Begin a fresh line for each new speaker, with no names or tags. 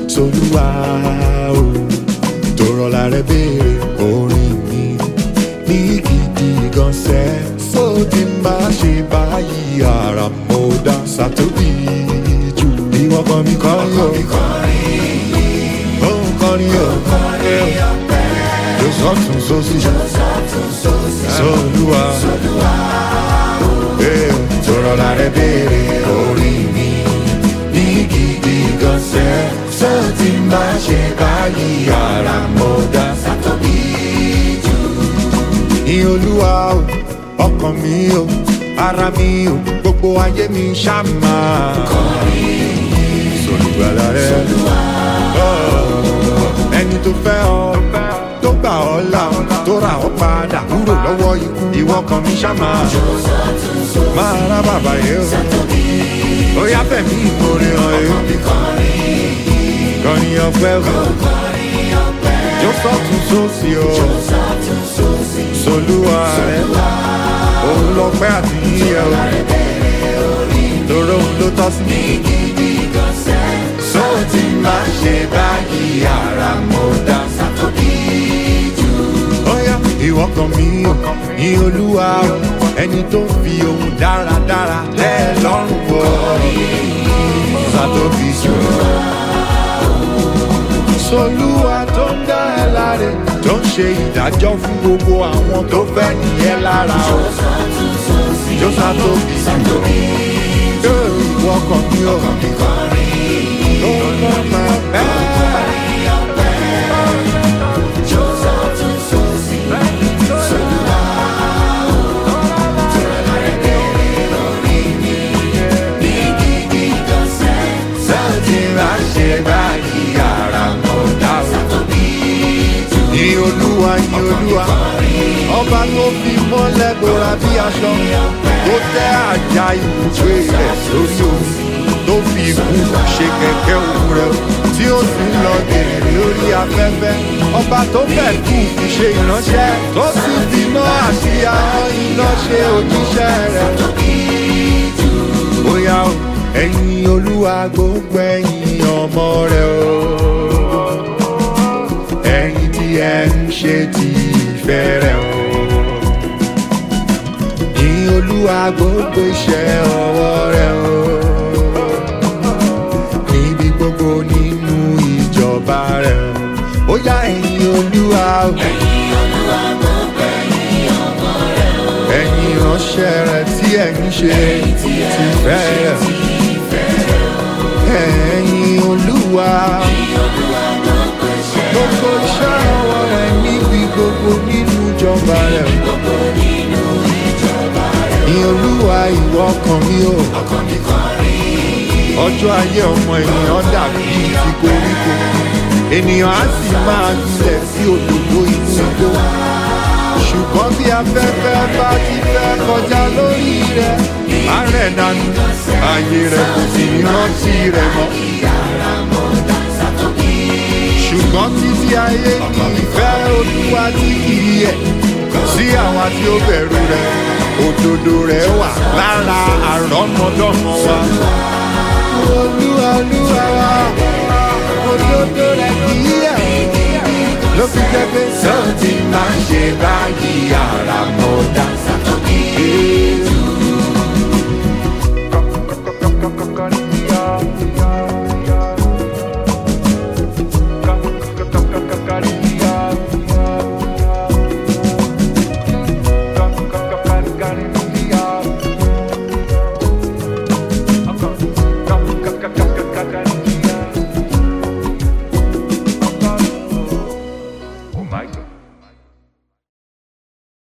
solúwa o tó rọra rẹ béèrè orin mi ní gidi gan sẹ́ sódì má ṣe báyìí ara mo dá sàtóbì jù ìwọ kan mi kọrin o òun kọrin o yóò sọ́tún sósì solúwa eh, tó rọra rẹ béèrè orin mi ní gidi gan sẹ́ sódì má ṣe báyìí ara mo dá sàtóbì jù ní olúwa o ọkàn mi o ara mi o gbogbo ayé mi ṣàmà. sọlùgbàlà rẹ Oh, ẹni tó fẹ́ ọ tó gbà ọ́ là tó rà ọ́ padà kúrò lọ́wọ́ ikú ìwọ kan mi ṣàmà. máa rá bàbá yẹn o ó yá fẹ̀mí ìmoore hàn yẹn kọrin ọpẹ́ o jó sọ́tún sósì o solúwa rẹ òun lọ pẹ́ àti yíyẹ o lóró òun ló tọ́ sí mi. sọ ti máa ṣe báyìí ara mo dá sátọ́bí jù. ọ̀yá ìwọ kan mi ò ní olúwa o ẹni tó fi ohun dáradára lẹ́ ẹ lọ́rùn wọ̀ sátọ́bí jù. solúwa tó ń dá ẹ láre tó ń ṣe ìdájọ́ fún gbogbo àwọn tó fẹ́ nìyẹn lára o. Jọ́sà tó bí jù. Yóò ìwọ kan mi ò. Ló ń mọ máa bẹ́ẹ̀. Sọ́ọ̀tì máa ṣe báyìí ara mọ̀ dáhùn ní olúwa ní olúwa ọba tó fi mọ́lẹ̀ bora bí aṣọ tó tẹ́ àjà ibùgbé rẹ̀ sórí omi tó fi ikú ṣe kẹ̀kẹ́ òun rẹ̀ tí ó sì ń lọ gèrè lórí afẹ́fẹ́ ọba tó fẹ́ kú fi ṣe ìránṣẹ́ tó sì fi iná àti ahọ́n iná ṣe òjíṣẹ́ rẹ̀. bóyá o ẹ̀yin olúwa gbogbo ẹ̀yin ọmọ rẹ̀ o ẹ̀yin tí ẹ ń ṣe ti ìfẹ́ rẹ̀ o. Ní olúwa gbogbo iṣẹ́ ọwọ́ rẹ̀ o. Níbi gbogbo nínú ìjọba rẹ̀ o. Ó yá ẹ̀yin olúwa o. Ẹ̀yin ìránṣẹ́ rẹ̀ tí ẹ̀ ń ṣe ti ìfẹ́ rẹ̀ o. Ẹ̀yin olúwa gbogbo iṣẹ́ ọwọ́ rẹ̀ níbi gbogbo nínú ìjọba rẹ̀. Ní olúwa ìwọ ọkàn mi o. Ọjọ́ ayé ọmọ ènìyàn dàbí ti koríko. Ènìyàn á sì máa gbilẹ̀ sí òdòdó inú igbó. Ṣùgbọ́n bí afẹ́fẹ́ bá ti fẹ́ kọjá lórí rẹ̀, á rẹ̀ dànù. Ayé rẹ̀ kò sì ní rántí rẹ̀ mọ́ ṣùgbọ́n títí ayé ní ìfẹ́ olúwa tí kìí yẹ sí àwa tí ó bẹ̀rù rẹ̀ òdodo rẹ̀ wà lára àrọ́mọdọ́mọ wa. olúwa olúwa wa òdodo rẹ̀ kìí yẹ ló fi jẹ́ pé sọ́ọ̀tì máa ń ṣe báyìí àràmọ̀dá.